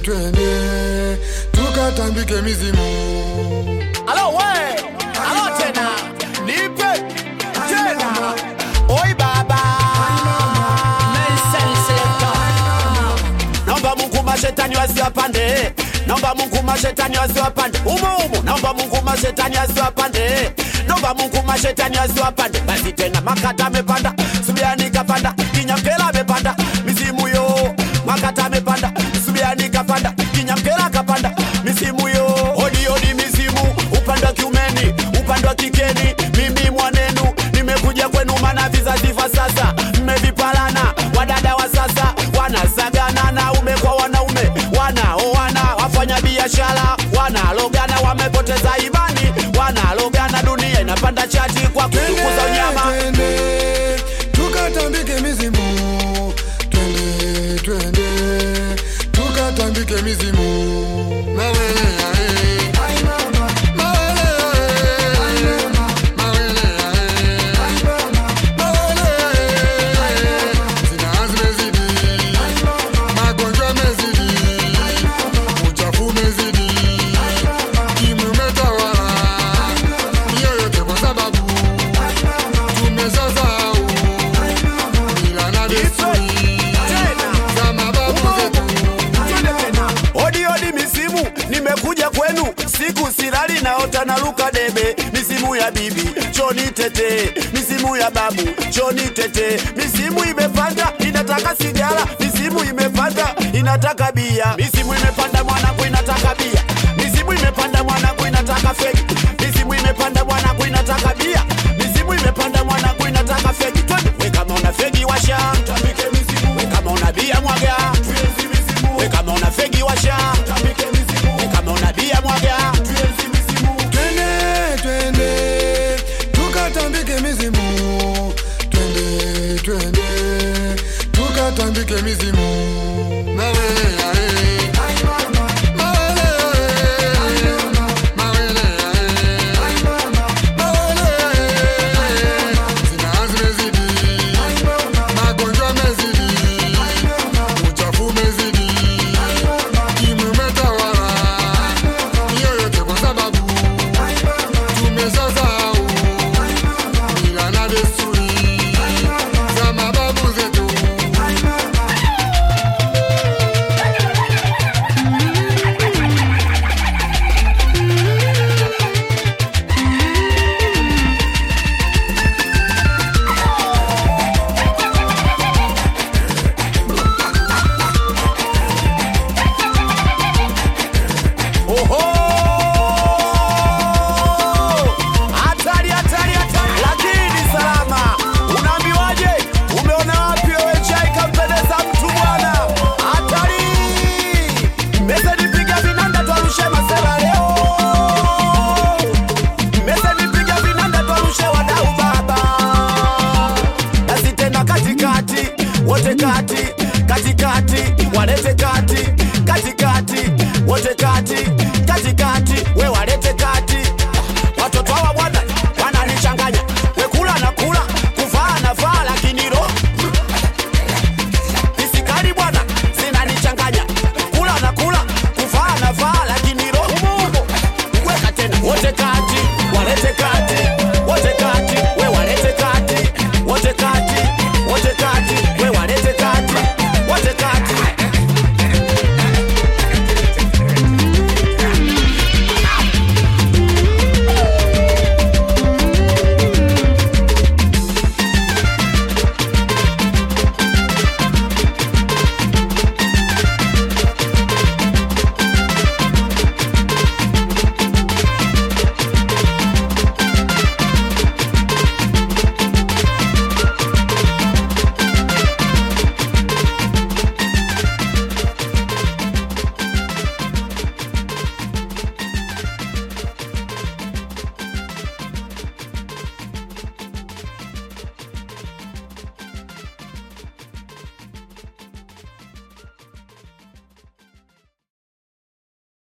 twende tukatambike mizimu Alo we, alo tena, nipe tena. Oi baba. Nelson Selector. Naomba Mungu mashetani wasiwapande. Naomba Mungu mashetani wasiwapande. Umo umo. Naomba Mungu mashetani wasiwapande. Naomba Mungu mashetani wasiwapande. Basi tena makata amepanda. Subiani kapanda. Kinyamkela amepanda. Mizimu yo. Makata amepanda. Subiani kapanda. Kinyamkela kapanda. Mizimu yo. Odi odi mizimu. Upande wa kiumeni, upande wa kikeni. Mimi mwanenu nimekuja kwenu maana vizazi vya sasa mmevipalana. Wadada wa sasa wanasagana naume kwa wanaume, wanaoana wafanya biashara, wanalogana, wamepoteza imani, wanalogana, dunia inapanda chati kwa kutukuza unyama. twende tukatambike mizimu twende twende tukatambike mizimu mawele ae. Mawele ae. Mawele ae. Mawele ae. Zinaa zimezidi. Magonjwa mezidi. Uchafu mezidi. Ukimwi umetawala. Hiyo yote kwa sababu tumeshasahau mila na desturi za mababu zetu. Odi odi misimu, nimekuja kwenu, siku silali naota naruka debe. Misimu ya bibi choni tete, misimu ya babu choni tete. Misimu imepanda inataka sigara, misimu imepanda inataka bia, misimu